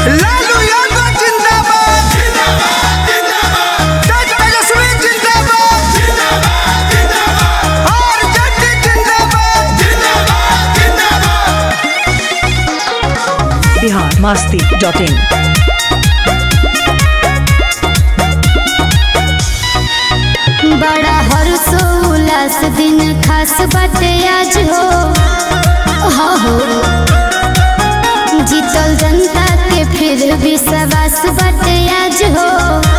लालू यादव जिंदाबाद तेज तेजस्वी जिंदाबाद और जट्टी जिंदाबाद बिहार मस्ती डॉट इन बड़ा हर्षोल्लास दिन खास बाटे आज हो हाँ हो जीतल जनता के फिर विश्वास बाटे आज हो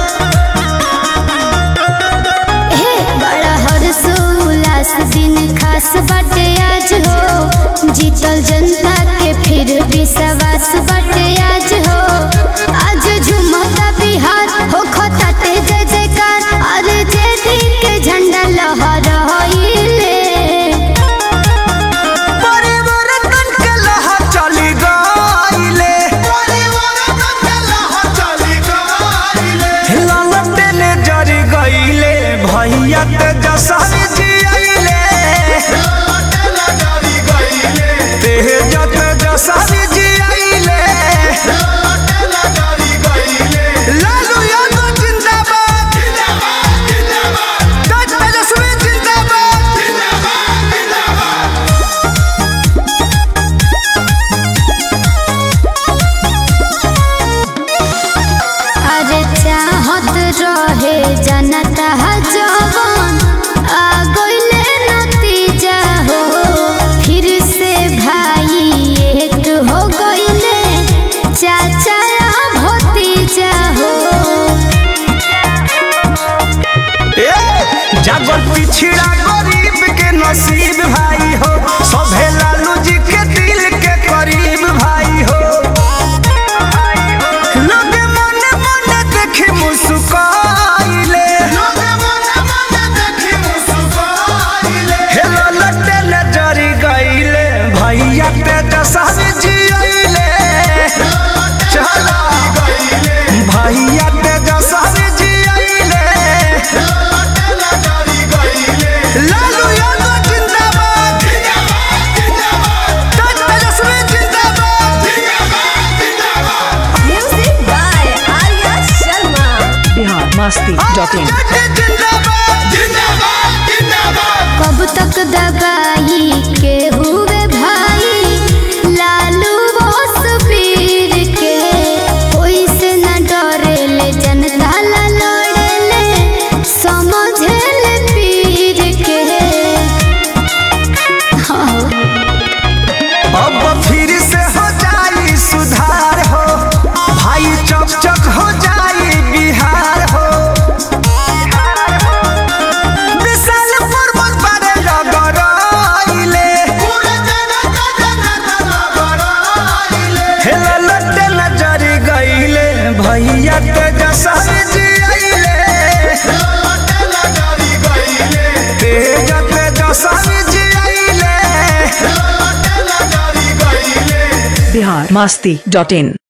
हे बड़ा हर्षोल्लास दिन खास बाटे आज हो जीतल जनता के फिर विश्वास बाटे आज हो आज झुमता बिहार हो खताते जय जयकार अरे जय दिन के झंडा लहराइले परिवर्तन के लहर चली गइले ललटे ने जरी गइले भैया तेजस्वी जी आइले तेज तेजस्वी जी आइले लालू यादव जिंदाबाद तेज तेजस्वी जिंदाबाद अरे चाहत रहे जनता जवान आ गइले नतीजा हो फिर से भाई एक हो गइले चाचा भतीजा हो जागल पिछड़ा गरीब के नसीब भाई हो सभे लालू जी के दिल के करीब भाई हो लोग मन मन देखी मुस्काइले हेलो लट्टे ले जरी गइले भैया तेजस्वी जी अइले चला भैया तेजस्वी जी अइले लालू यादव जिंदाबाद तेज तेजस्वी जिंदाबाद Music by Arya Sharma. Bihar Masti dot in जट्टी जिंदाबाद कब तक दबाई के हुए भाई लालू बोस पीर के कोई से न डरे ले जनता ला लड़े ले समझे ले पीर के हाँ अब फिर से हो जाई सुधार हो भाई चक चक हो जाई बिहार हो विशाल पर्वत बारे लगराइले हेला लट्टे नजरी गइले भैया तेजस्वी जी अइले तेज तेजस्वी जी अइले बिहार मस्ती डॉट इन